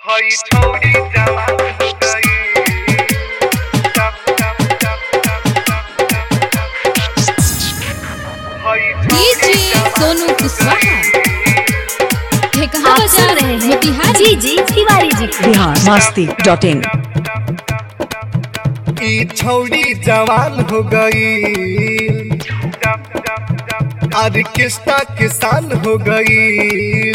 हई छोड़ी जवान हो गई टप टप टप टप टप टप हई डीजे सोनू कुशवाहा ये कहाँ आप सुन बजा रहे हैं मोतिहारी जी जी तिवारी जी को। बिहार मस्ती डॉट इन ई छौड़ी जवान हो गई ऑर्केस्ट्रा किसान हो गई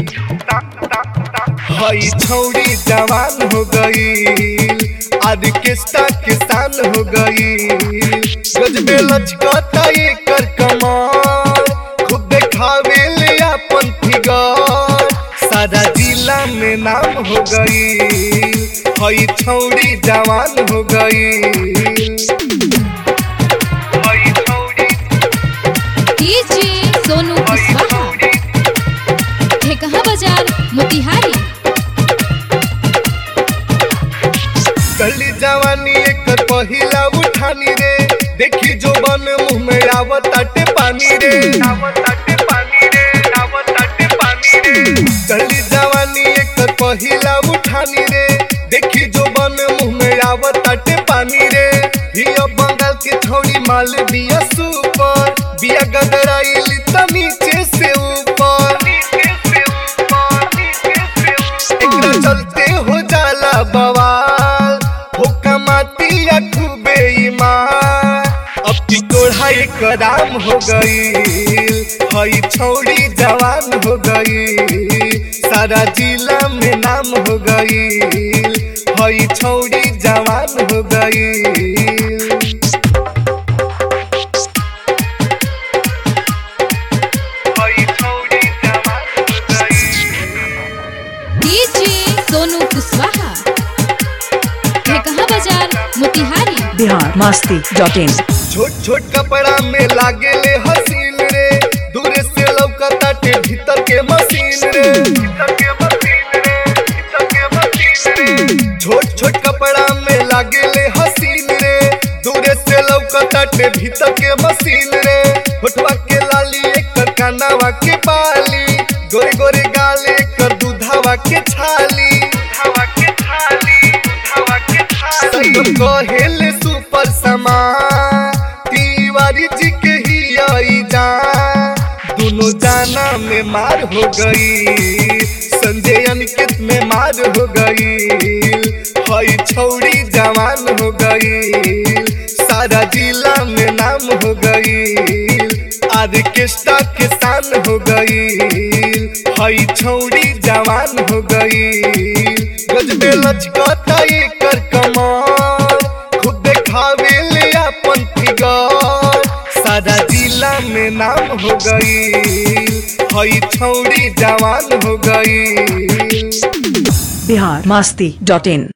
हई छौड़ी जवान हो गई ऑर्केस्ट्रा किसान हो गई गजबे लचकता एकर कमाल खुद देखावे ले अपन फिगर सारा जिला में नाम हो गई हई छौड़ी जवान हो गई हई छौड़ी डीजे सोनू हई कुशवाहा छौड़ी ये कहाँ बाजार मोतिहारी गली जवानी एकर पहिला उठानी रे देखी जो बन मुंह में आवत आटे पानी रे आवत आटे पानी रे आवत आटे पानी रे गली जवानी एकर पहिला उठानी रे देखी जो बन मुंह में आवत आटे पानी रे हिया बंगाल के छोड़ी माल बिया सुपर बिया गदराइली त नीचे से ऊपर नीचे से ऊपर नीचे से ऊपर एकरा चलते हो जाला बवाल हो कमाती या खूबे ईमान अब की कोढ़ा एक राम हो गई हई छौड़ी जवान हो गई सारा जिला में नाम हो गई हई छौड़ी जवान हो गई हई छौड़ी जवान हो गई डीजे सोनू कुशवाहा ये कहाँ बाजार मोतिहारी बिहार मस्ती डॉट इन छोट छोट कपड़ा में लागे ले हसीन रे दूर से लौकता टे भीतर के मशीन रे भीतर के मशीन रे भीतर के मशीन रे छोट छोट कपड़ा में लागे ले हसीन रे दूर से लौकता टे भीतर के मशीन रे होठवा के लाली एक कानावा के बाली गोरे गोरे गाल एक दूधावा के छाली दूधावा के छाली दूधावा के छाली सब कहेले सुपर समा तिवारी जी के ही आई जा दोनों जाना में मार हो गई संजय अनिकेत में मार हो गई हई छौड़ी जवान हो गई सारा जिला में नाम हो गई ऑर्केस्ट्रा किसान हो गई हई छौड़ी जवान हो गई गजबे लचकता एकर कमाल खुद देखावे ले अपन फिगर सारा जिला में नाम हो गई हई छौड़ी जवान हो गई बिहार मस्ती डॉट इन